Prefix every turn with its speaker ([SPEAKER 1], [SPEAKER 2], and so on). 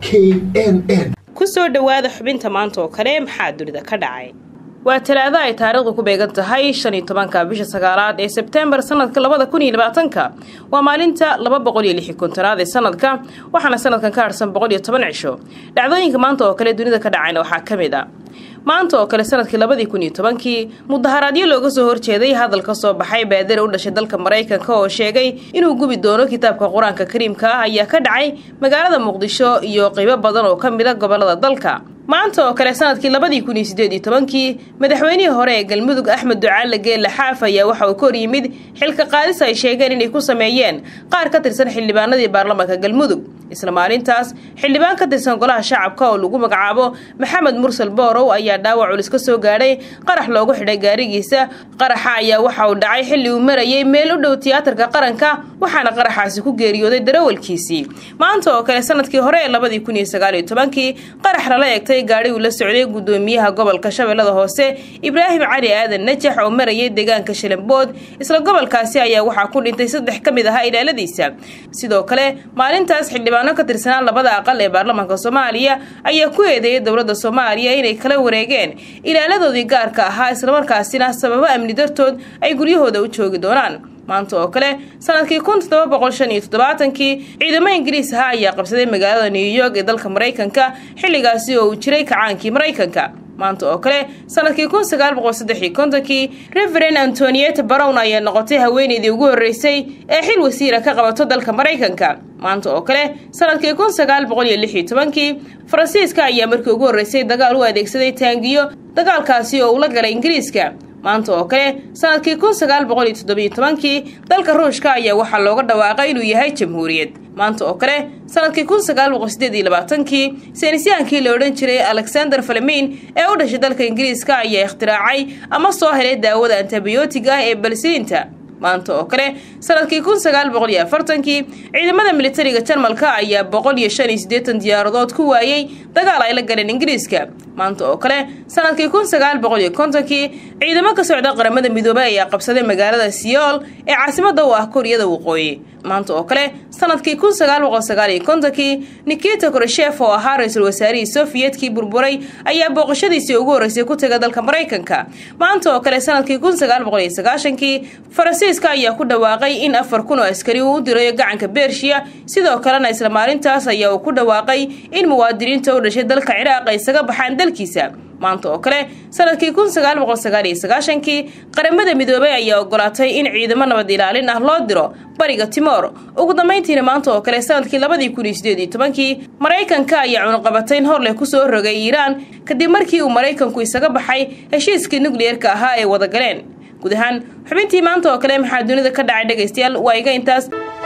[SPEAKER 1] n n
[SPEAKER 2] ku soo dhowaada xubinta maanta oo kale maxaa dunida ka dhacay waa talaado ay taariikhdu ku beegan tahay shan iyo tobanka bisha sagaalaad ee sebtembar sanadka labada kun iyo labaatanka waa maalinta laba boqol iyo lix iyo kontonaad ee sanadka waxaana sanadkan ka harsan boqol iyo toban cisho dhacdooyinka maanta oo kale dunida ka dhacayna waxaa ka mid a maanta oo kale sanadkii labadii kun iyo tobankii mudaharaadyo looga soo horjeeday hadal ka soo baxay baadare u dhashay dalka maraykanka oo sheegay inuu gubi doono kitaabka qur-aanka kariimka ah ayaa ka dhacay magaalada muqdisho iyo qaybo badan oo ka mid a gobolada dalka maanta oo kale sanadkii labadii kun iyo sideed iyo tobankii madaxweynihii hore ee galmudug axmed ducaale geelle xaaf ayaa waxa uu ka hor yimid xilka qaadis ay sheegeen inay ku sameeyeen qaar ka tirsan xildhibaanadii baarlamaanka galmudug isla maalintaas xildhibaan ka tirsan golaha shacabka oo lagu magacaabo maxamed mursal boorow ayaa dhaawac culis ka soo gaadhay qarax loogu xidhay gaarigiisa qaraxa ayaa waxa uu dhacay xilli uu marayay meel u dhow tiyaatarka qaranka waxaana qaraxaasi ku geeriyooday darawalkiisii maanta oo kale sanadkii hore ee labadii kun iyo sagaal iyo tobankii qarax lala eegtay gaadhi uu la socday gudoomiyaha gobolka shabeellada hoose ibraahim cali aadan najax oo marayay deegaanka shalambood isla gobolkaasi ayaa waxaa ku dhintay saddex ka mid ahaa ilaaladiisa sidoo kale maalintaas xildhibaano ka tirsanaa labada aqal ee baarlamaanka soomaaliya ayaa ku eedeeyay dowladda soomaaliya inay kala wareegeen ilaaladoodii gaarka ahaa islamarkaasina sababo amni dartood ay guryahooda u joogi doonaan maanta oo kale sanadkii kun toddoba boqol shan iyo toddobaatankii ciidamo ingiriis ahaa ayaa qabsaday magaalada new york ee dalka maraykanka xilligaasi oo uu jiray kacaankii maraykanka maanta oo kale sanadkii kun sagaal boqol saddex iyo kontonkii reveren antonieta brown ayaa noqotay haweeneydii ugu horreysay ee xil wasiira ka qabato dalka maraykanka maanta oo kale sanadkii kun sagaal boqol iyo lix iyo tobankii faransiiska ayaa markii ugu horreysay dagaal u adeegsaday taangiyo dagaalkaasi oo uu la galay ingiriiska maanta oo kale sanadkii kun sagaal boqol iyo toddobiyo tobankii dalka ruushka ayaa waxaa looga dhawaaqay inuu yahay jamhuuriyad maanta oo kale sanadkii kun sagaal boqol sideed iyo labaatankii saynisyahankii la odhan jiray alexander falemin ee u dhashay dalka ingiriiska ayaa ikhtiraacay ama soo helay daawada antibiyootig ah ee balsiinta maanta oo kale sanadkii kun sagaal boqol iyo afartankii ciidamada militariga jarmalka ayaa boqol iyo shan iyo siddeetan diyaaradood ku waayey dagaal ay la galeen ingiriiska maanta oo kale sanadkii kun sagaal boqol iyo kontonkii ciidamo ka socda qaramada midoobay ayaa qabsaday magaalada siyool ee caasimada u ah kuuriyada waqooyi maanta oo kale sanadkii kun sagaal boqol sagaal iyo kontonkii nikita koreshef oo ahaa ra-iisul wasaarihii sofiyetkii burburay ayaa booqashadiisii ugu horreysay ku taga dalka maraykanka maanta oo kale sanadkii kun sagaal boqol iyo sagaashankii faransiiska ayaa ku dhawaaqay in afar kun oo askari uu u dirayo gacanka bershiya sidoo kalena isla maalintaas ayaa uu ku dhawaaqay in muwaadiniinta u dhashay dalka ciraaq ay isaga baxaan dalkiisa maanta oo kale sanadkii kun sagaal boqol sagaal iyo sagaashankii qaramada midoobay ayaa ogolaatay in ciidamo nabad ilaalin ah loo diro bariga timoor ugu dambayntiina maanta oo kale sanadkii labadii kun iyo sideed iyo tobankii maraykanka ayaa cunuqabatayn hor leh kusoo rogay iiraan kadib markii uu maraykanku isaga baxay heshiiskii nukliyeerka ahaa ay wada galeen guud ahaan xubintii maanta oo kale maxaa dunida ka dhacay dhegaystayaal waa iga intaas